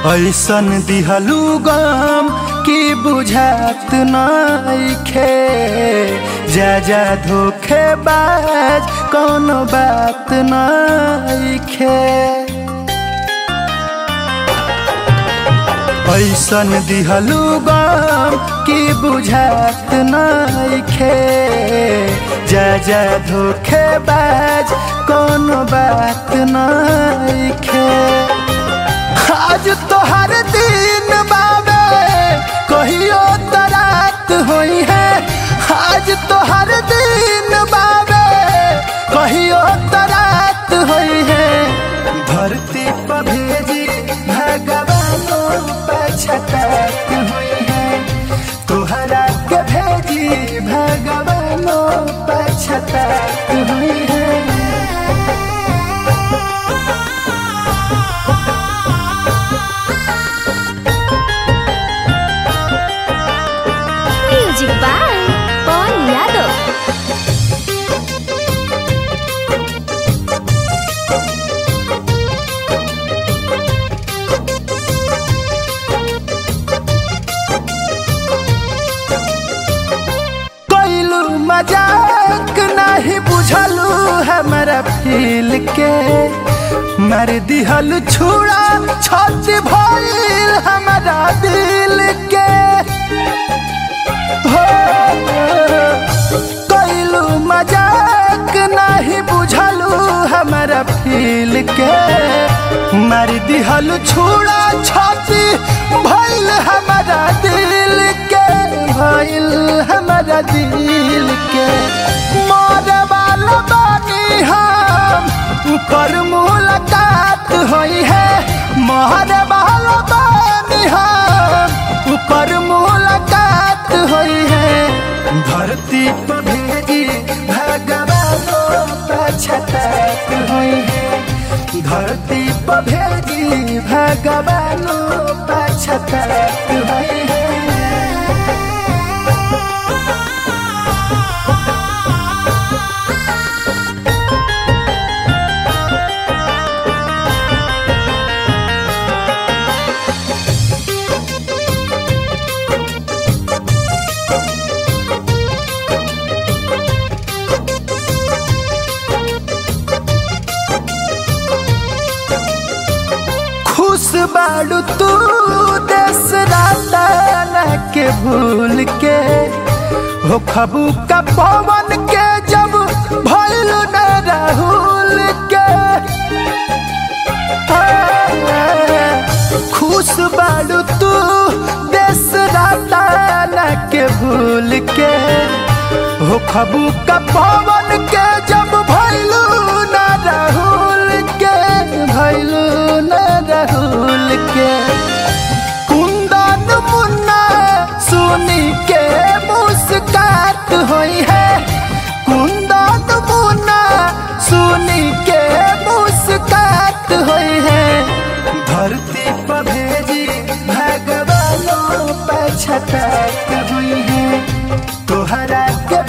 ऐसन दिहलू गम की बुझात नइखे जा जा धोखे बाज कौनो बात नइखे ऐसन दिहलू गम की बुझात नइखे जा जा धोखे बाज कौनो बात नइखे आज तोहर दिन बाबे कहियो त रात होई है आज तोहर दिन बाबे कहियो त रात होई है धरती पर भेजी भगवानो पछतात होई है तोहरा के भेजी भगवानो पछतात होई है म्यूजिक बाय पवन यादव कैलू मजाक नहीं बुझलू हमारा फील के मर दिहल छुड़ा छत भइल हमारा दिल के हो कैलू मजाक नहीं बुझलू हमारा फील के मर दिहल छुड़ा छाती भइल हमारा दिल के भइल हमारा दिल के मोरे वाला बानी हम पर मुलाकात होई है मोहरे वाला बानी हम ऊपर मुलाकात होई है धरती पर भेजी भगवानो पछतात होई है धरती पर भेजी भगवानो पछतात होई है खुश बाड़ू तू देश राता के भूल के हो खबू का पवन के जब भइल न राहुल के खुश बाड़ू तू देश राता के भूल के हो खबू का पवन के जब भइलू न राहुल के भइलू न राहुल के कुंदन मुन्ना सुनी के मुस्कात होई है कुंदन मुन्ना सुनी के मुस्कात होई है धरती पर भेजी भगवानो पछतात हुई है तोहरा के